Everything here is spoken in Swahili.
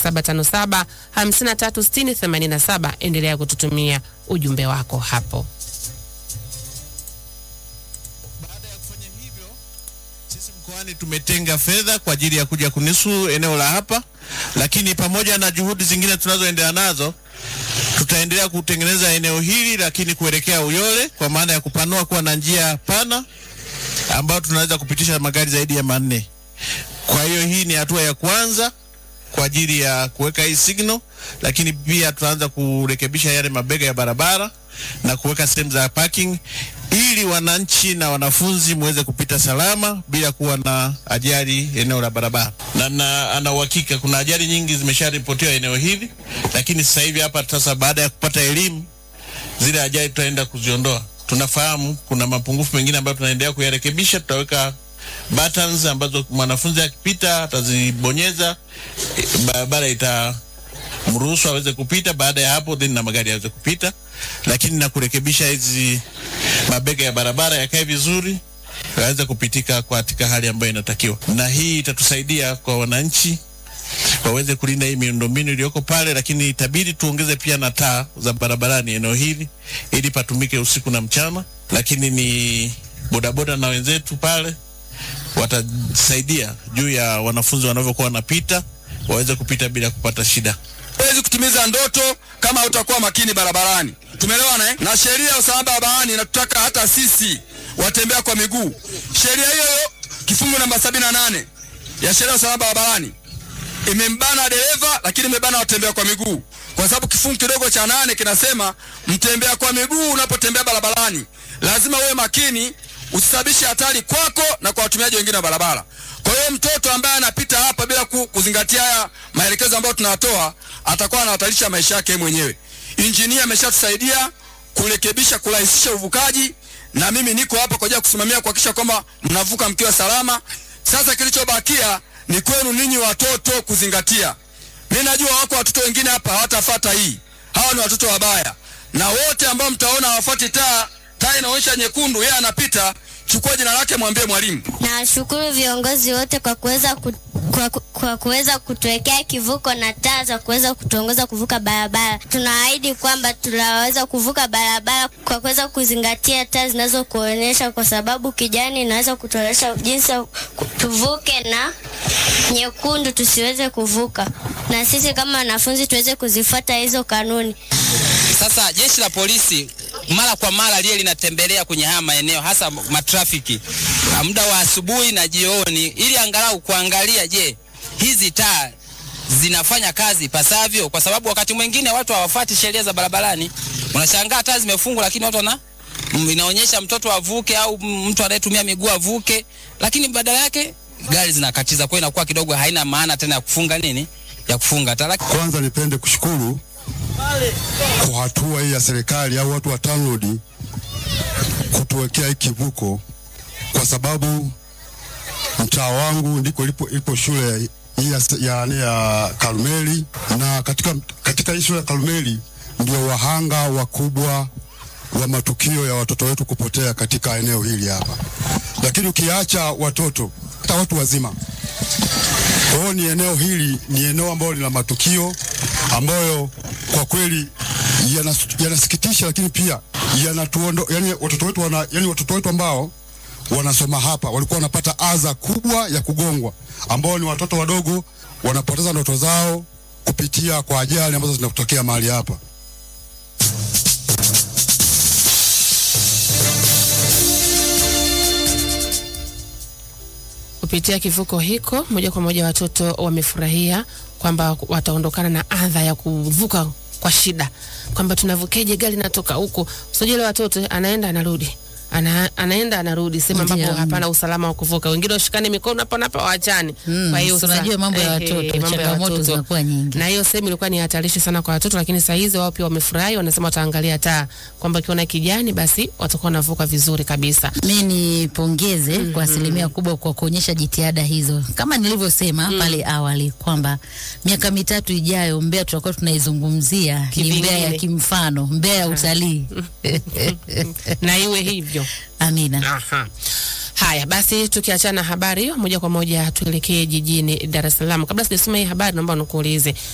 0757 536087. Endelea kututumia ujumbe wako hapo. Baada ya kufanya hivyo, sisi mkoani tumetenga fedha kwa ajili ya kuja kunisu eneo la hapa, lakini pamoja na juhudi zingine tunazoendelea nazo, tutaendelea kutengeneza eneo hili, lakini kuelekea Uyole, kwa maana ya kupanua kuwa na njia pana ambayo tunaweza kupitisha magari zaidi ya manne. Kwa hiyo hii ni hatua ya kwanza kwa ajili ya kuweka hii signal, lakini pia tutaanza kurekebisha yale mabega ya barabara na kuweka sehemu za parking ili wananchi na wanafunzi muweze kupita salama bila kuwa na ajali eneo la barabara. Na, na ana uhakika kuna ajali nyingi zimesharipotiwa eneo hili, lakini sasa hivi hapa sasa, baada ya kupata elimu, zile ajali tutaenda kuziondoa. Tunafahamu kuna mapungufu mengine ambayo tunaendelea kuyarekebisha. Tutaweka buttons ambazo mwanafunzi akipita atazibonyeza, eh, barabara ita mruhusu aweze kupita. Baada ya hapo, then na magari yaweze kupita, lakini na kurekebisha hizi mabega ya barabara yakae vizuri, yaweze kupitika katika hali ambayo inatakiwa, na hii itatusaidia kwa wananchi waweze kulinda hii miundombinu iliyoko pale, lakini itabidi tuongeze pia na taa za barabarani eneo hili ili patumike usiku na mchana, lakini ni bodaboda na wenzetu pale watasaidia juu ya wanafunzi wanavyokuwa wanapita waweze kupita bila kupata shida. Huwezi kutimiza ndoto kama hutakuwa makini barabarani. Tumeelewana eh? Na sheria ya usalama barabarani inatutaka hata sisi watembea kwa miguu. Sheria hiyo hiyo kifungu namba 78 ya sheria ya usalama barabarani imembana dereva, lakini imebana watembea kwa miguu, kwa sababu kifungu kidogo cha nane kinasema mtembea kwa miguu unapotembea barabarani lazima uwe makini, usisababishe hatari kwako na kwa watumiaji wengine wa barabara. Kwa hiyo mtoto ambaye anapita hapa bila ku- kuzingatia haya maelekezo ambayo tunatoa atakuwa anahatarisha maisha yake mwenyewe. Injinia ameshatusaidia kurekebisha, kurahisisha uvukaji, na mimi niko hapa kwa ajili ya kusimamia kuhakikisha kwamba mnavuka mkiwa salama. Sasa kilichobakia ni kwenu ninyi watoto kuzingatia. Mimi najua wako watoto wengine hapa hawatafata hii, hawa ni watoto wabaya, na wote ambao mtaona hawafuati taa, taa inaonyesha nyekundu, yeye anapita, chukua jina lake, mwambie mwalimu. Nawashukuru viongozi wote kwa kuweza ku, kwa, ku- kwa kuweza kutuwekea kivuko na taa za kuweza kutuongoza kuvuka barabara. Tunaahidi kwamba tunaweza kuvuka barabara kwa kuweza kuzingatia taa zinazokuonyesha, kwa sababu kijani inaweza kutuonyesha jinsi ya ku- tuvuke na nyekundu tusiweze kuvuka, na sisi kama wanafunzi tuweze kuzifuata hizo kanuni. Sasa jeshi la polisi mara kwa mara liye linatembelea kwenye haya maeneo hasa matrafiki ah, muda wa asubuhi na jioni, ili angalau kuangalia, je, hizi taa zinafanya kazi pasavyo, kwa sababu wakati mwingine watu hawafuati sheria za barabarani. Unashangaa taa zimefungwa, lakini watu wana mm, inaonyesha mtoto avuke au mm, mtu anayetumia miguu avuke, lakini badala yake gari zinakatiza. Kwa hiyo inakuwa kidogo haina maana tena ya kufunga nini, ya kufunga taa. Kwanza nipende kushukuru kwa hatua hii ya serikali au watu wa TANROADS kutuwekea hii kivuko, kwa sababu mtaa wangu ndiko ilipo, ilipo shule hii ya, ya, ya Karumeli, na katika, katika hii shule ya Karumeli ndio wahanga wakubwa wa matukio ya watoto wetu kupotea katika eneo hili hapa, lakini ukiacha watoto hata watu wazima kwa hiyo ni eneo hili ni eneo ambalo lina matukio ambayo kwa kweli yanas- yanasikitisha, lakini pia yanatuondo, yani watoto wetu wana, yani watoto wetu ambao wanasoma hapa walikuwa wanapata adha kubwa ya kugongwa, ambao ni watoto wadogo wanapoteza ndoto zao kupitia kwa ajali ambazo zinatokea mahali hapa. Kupitia kivuko hiko moja kwa moja watoto wamefurahia kwamba wataondokana na adha ya kuvuka kwa shida, kwamba tunavukeje, gari natoka huko. Usijua ile watoto anaenda anarudi ana, anaenda anarudi sehemu ambapo Ndio. hapana usalama wa kuvuka, wengine washikane mikono hapa na hapa waachane. Mm, Kwa hiyo si sasa- unajua mambo ya ehe, watoto, mambo ya changamoto watoto. zinakuwa nyingi. na hiyo sehemu ilikuwa ni hatarishi sana kwa watoto, lakini saa hizi wao pia wamefurahi, wanasema wataangalia taa kwamba ukiona kijani basi watakuwa wanavuka vizuri kabisa. Mi nipongeze kwa asilimia kubwa kwa kuonyesha jitihada hizo, kama nilivyosema pale awali kwamba miaka mitatu ijayo Mbeya tutakuwa tunaizungumzia ni Kivingine. Mbeya ya kimfano, Mbeya ya utalii. na iwe hivyo. Amina. Aha. Haya basi, tukiachana habari hiyo moja kwa moja tuelekee jijini Dar es Salaam. Kabla sijasoma hii habari, naomba nikuulize